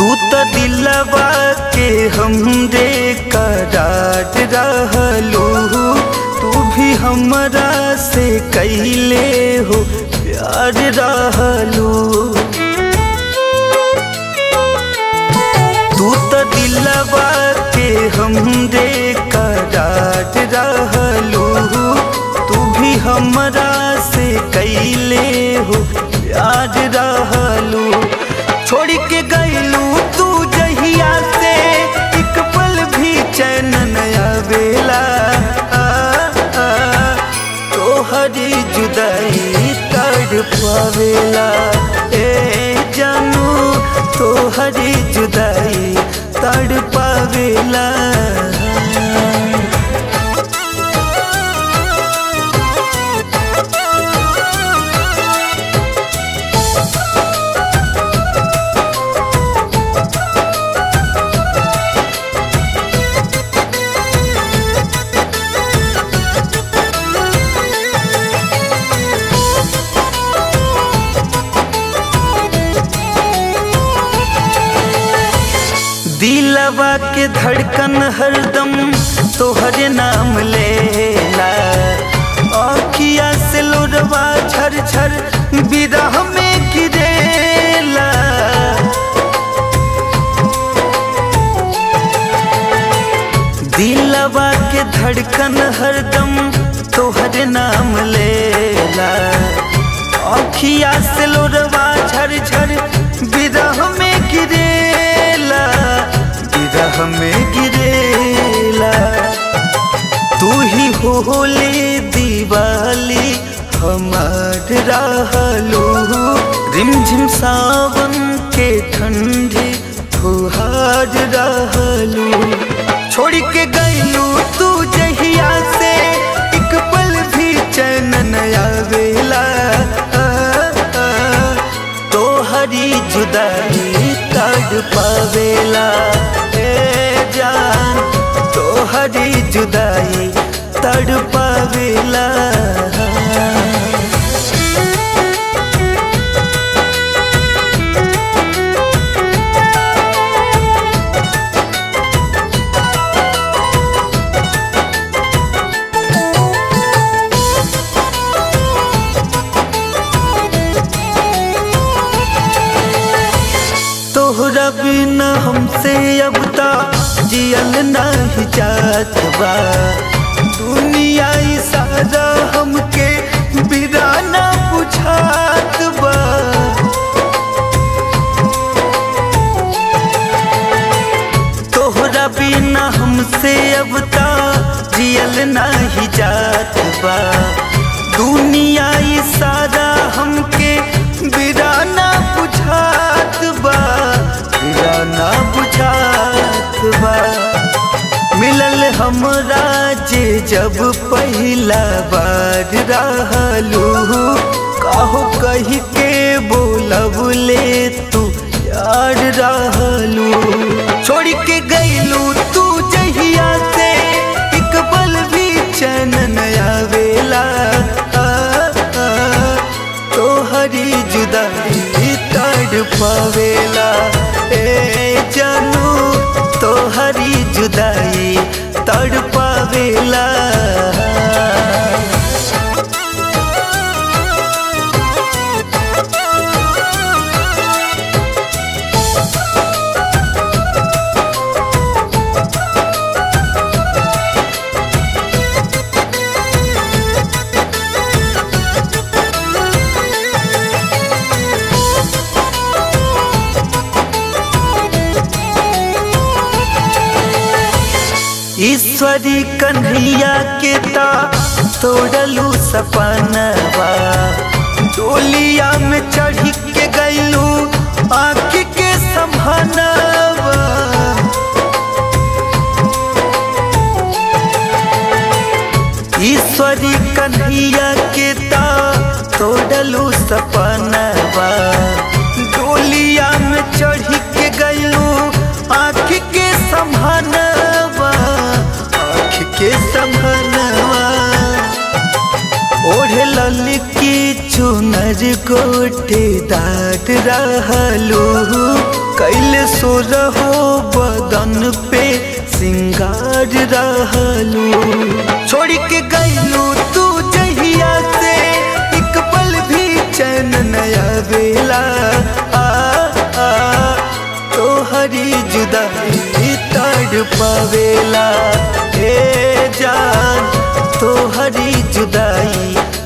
तू तो दिलवा के हमरे करार रहलू तू भी हमरा से कैले हो प्यार रहलू तू तो दिलवा के हमरे करार रहलू तू भी हमरा से कैले हो प्यार रहलू छोड़ के गईलू तू जहिया से एक पल भी चैन नया बेला तोहरी जुदाई तड़ पावेला ए जानू तोहरी जुदाई तड़ पावेला दिलवा के धड़कन हरदम तोहरे नाम लेला अखिया से लोरवा झर झर विरह में गिरेला दिलवा के धड़कन हरदम तोहरे नाम लेला अखिया से लोरवा झर झर विरह में गिरेला विरह में गिरेला तू ही होले दिवाली हमार रहलू रिमझिम सावन के ठंडी फुहार रहलू छोड़ के गईलू तू जहिया से एक पल भी चैन नया वेला तोहरी जुदाई तड़ पावेला ए जान तोहरी जुदाई तड़ पावेला तोहरा बिना हमसे अब ता जियल नहीं जात बा दुनिया ई सारा हमके बिराना बुझात बा तोहरा बिना हमसे अब ता जियल नहीं जात बा दुनिया ई सारा हमके बिराना बुझात बा बिराना बुझात बा मिलल हमरा जे जब पहिला बार रहलू काहो कही के बोलब ले तू यार रहलू छोड़ के गईलू तू जहिया से एक पल भी चैन नया वेला तोहरी जुदाई तड़ पावेला ए जानू तोहरी जुदाई तड़ पावेला ईश्वरी कन्हैया के ता तोड़लू सपनवा डोलिया में चढ़ के गईलू आँख के संभानवा ईश्वरी कन्हैया के ता तोड़लू सपनवा डोलिया में चढ़ के गईलू आँख के संभानवा आँख के संभानवा ओढ़े ललकी चुनर चार गोटे दाद रहलू कैले सो रहो बदन पे सिंगार रहलू छोड़ के गईलू तू जहिया से एक पल भी चैन नया बेला आ, आ तोहरी जुदाई तड़ पावेला हे जान तोहरी जुदाई